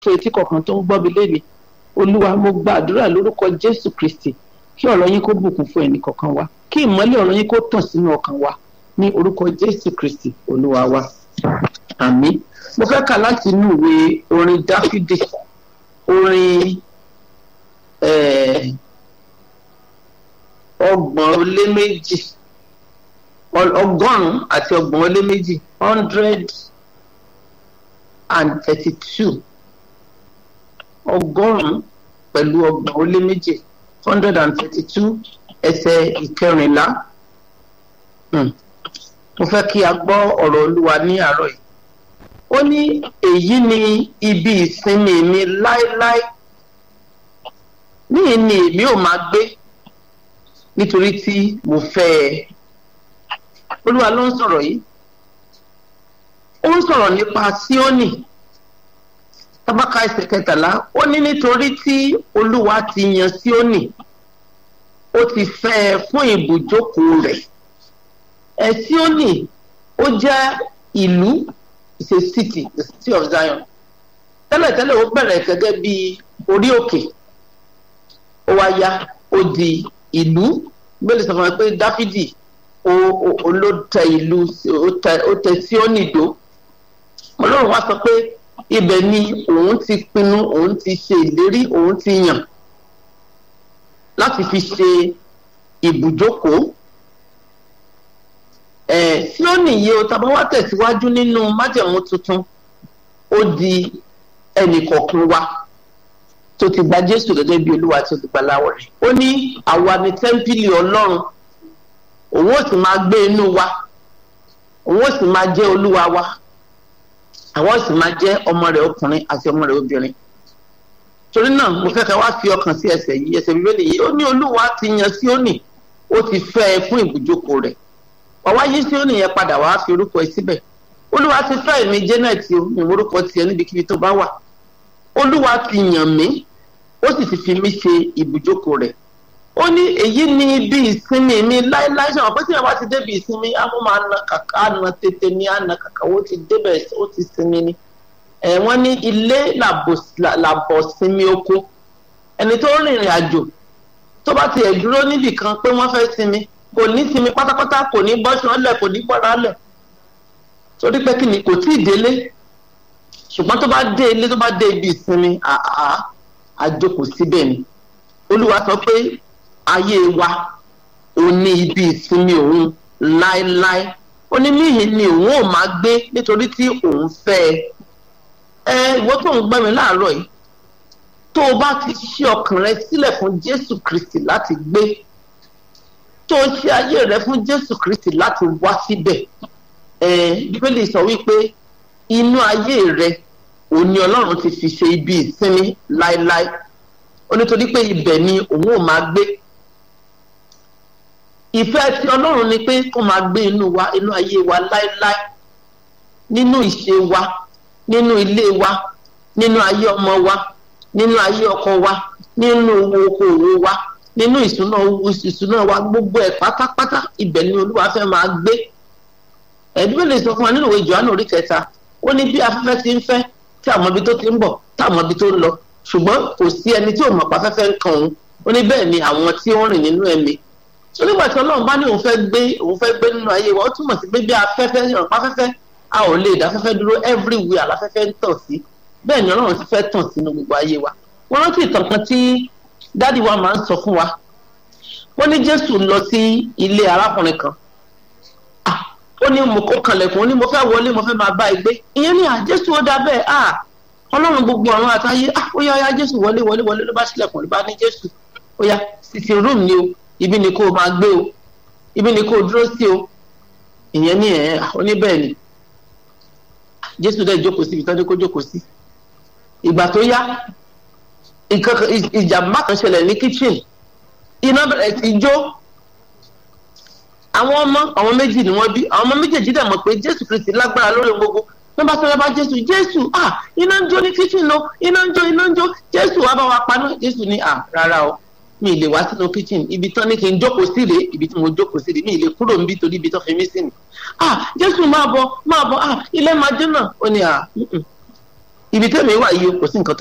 fún etí kọ̀ọ̀kan tó ń gbọ́ mi léni olúwa mo gba àdúrà lórúkọ jésù kristi kí ọ̀rọ̀ yín kó bùkún fún ẹnì kọ̀ọ̀kan wa kí ìmọ́lẹ̀ ọ̀rọ̀ yín kó tàn sínú ọkàn wa ní orúkọ jésù kristi olúwa wa àmín mo fẹ́ kà láti inú ìwé orin dáfídì orin ọgbọ̀n ó lé méjì ọgọ́rùn-ún àti ọgbọ̀n ó lé méjì hundred and thirty-two ọgọ́rùn-ún pẹ̀lú ọgbọ̀n ó lé méjì hundred and thirty-two ẹsẹ̀ ìkẹrìnlá mo fẹ́ kí a gbọ́ ọ̀rọ̀ olúwa ní àárọ̀ yìí ó ní èyí ni ibi ìsinmi mi láéláé níyì ni èmi ò máa gbé nítorí tí mo fẹ́ ẹ olúwa ló ń sọ̀rọ̀ yìí ó ń sọ̀rọ̀ nípa síónì tábàkà ẹsẹ̀ kẹtàlá ó ní nítorí tí olúwa ti yan síónì ó ti fẹ́ ẹ fún ibùjókòó rẹ̀ ẹ síónì ó jẹ́ ìlú is a city the city of zion tẹ́lẹ̀tẹ́lẹ̀ ó bẹ̀rẹ̀ gẹ́gẹ́ bí orí òkè ó wá yá ó di ìlú gbélé sọ fún mi pé dáfídì ló tẹ ìlú ó tẹ síónì dó ọlọ́run wá sọ pé ibẹ̀ ni òun ti pinnu òun ti ṣe ìlérí òun ti yàn láti fi ṣe ibùjókòó ẹ̀ síónì yìí o tàbá wá tẹ̀síwájú nínú májẹ̀mú tuntun ó di ẹnìkọ̀ọ̀kan wa tó ti gba jésù gẹ́gẹ́ bí olúwa tó ti gba láwọ̀ rẹ̀ ó ní àwa ni tẹ́ḿpìlì ọlọ́run òun ó sì máa gbé inú wa òun ó sì máa jẹ́ olúwa wa àwọn sì máa jẹ́ ọmọ rẹ̀ ọkùnrin àti ọmọ rẹ̀ obìnrin torí náà mo fẹ́ ká wá fi ọkàn sí ẹsẹ̀ yìí ẹsẹ̀ bíbélì yìí ó ní olúwa ti yan síónì ó ti fẹ́ ẹ fún ìbùjókòó rẹ̀ wàá yí síónì yẹn padà wàá fi orúkọ ẹ síbẹ̀ olúwa ti fẹ́ èmi janet o ní orúkọ tiẹ̀ níbikíbi tó bá wà olúwa ti yàn mí ó sì ti fi mí ṣe ibùjókòó rẹ̀ ó ní èyí ni ibi ìsinmi mi láéláé ṣe wọn pé tí wọn bá ti débi ìsinmi àwọn máa na kàkà àna tètè ní àna kàkà ó ti débẹ̀ ó ti sinmi ni ẹ wọn ní ilé làbọ̀ sinmi oko ẹni tó rìnrìn àjò tó bá tiẹ̀ dúró níbì kan pé wọ́n fẹ́ sinmi kò ní sinmi pátápátá kò ní bọ́ṣọ́ lẹ̀ kò ní bọ́ra lẹ̀ torí pé kí ni kò tí ì délé ṣùgbọ́n tó bá dé ilé tó bá dé ibi ìsinmi àá àjòkò síbẹ̀ ni olúwa sọ pé ayé wa ò ní ibi ìsinmi òun láéláé ó ní níhìn ni òun ò máa gbé nítorí tí òun fẹ́ ẹ ẹ ìwọ tó ń gbọ́ mi láàárọ̀ yìí tó o bá ti ṣí ọkàn rẹ sílẹ̀ fún jésù kristi láti gbé tó o ṣe ayé rẹ fún jésù kristi láti wá síbẹ̀ ẹ bíbélì sọ wípé inú ayé rẹ òun ni ọlọ́run ti fi ṣe ibi ìsinmi láéláé ó nítorí pé ibẹ̀ ni òun ò máa gbé ìfẹ́ tí ọlọ́run ni pé kó máa gbé inú wa inú ayé wa láéláé nínú ìṣe wa nínú ilé wa nínú ayé ọmọ wa nínú ayé ọkọ wa nínú okòwò wa nínú ìṣúná ìṣúná wa gbogbo ẹ̀ pátápátá ibẹ̀ ni olúwa fẹ́ máa gbé ẹ̀dúgbò lè sọ fún wa nínú ìwé Jòhánù orí kẹta ó ní bí afẹ́fẹ́ ti ń fẹ́ tí àwọn ibi tó ti ń bọ̀ tí àwọn ibi tó ń lọ ṣùgbọ́n kò sí ẹni tí ò mọ̀ pa afẹ́fẹ́ ń kan òun ó ní bẹ́ẹ̀ ni àwọn tí ó ń rìn nínú ẹ̀mí so nígbà tí ọlọ́run bá ní òun fẹ́ gbé òun fẹ́ gbé nínú ayé wa ó túmọ̀ sí pé bí afẹ́fẹ́ ìrànpá afẹ́fẹ́ a ò lè dá afẹ́fẹ́ dúró everywhere aláfẹ́fẹ́ ń tàn sí bẹ́ẹ̀ ni ọlọ́run ti fẹ́ tàn sínú gbogbo ayé wa wọ́n rántí ìtàn kan tí dádì wa máa ń sọ fún wa wọ́n ní jésù lọ sí ilé arákùnrin kan ó ní mo kó kanlẹ̀kùn ó ní mo fẹ́ wọlé mo fẹ́ máa bá ẹ gbé ìyẹn ní à jésù ó dá bẹ́ẹ̀ à ọlọ́run gbogbo ọ̀run àtayé à ó yá ó yá jésù wọlé wọlé wọlé ló bá sílẹ̀kùn ló bá ní jésù ó yá sitting room ni o ibi ni kó o máa gbé o ibi ni kó o dúró sí o ìyẹn ní ẹ̀ ó ní bẹ́ẹ̀ ni jésù dẹ́ jókòó sí ibi tán ní kó jókòó sí ìgbà tó yá ìjàmbá kan ṣẹlẹ̀ ní kitchen iná bẹ̀rẹ̀ sí jó àwọn ọmọ àwọn méjì ni wọ́n bí àwọn ọmọ méjèèjì dẹ̀ mọ̀ pé jésù kristi lágbára lórí gbogbo wọ́n bá sọ̀rọ̀ bá jésù jésù ah iná ń jó ní kitchen o iná ń jó iná ń jó jésù wá bá wa paná jésù ní ah rárá o mi ì lè wá sínú kitchen ibi tán ní kí n jókòó sí rèé ibi tí mo jókòó sí rèé mi ì lè kúrò níbi torí ibi tán fi mí sí ni ah jésù máa bọ̀ máa bọ̀ ah ilé máa jóná ó ní ah ibi tẹ́mi wà yìí kò sí nǹkan tó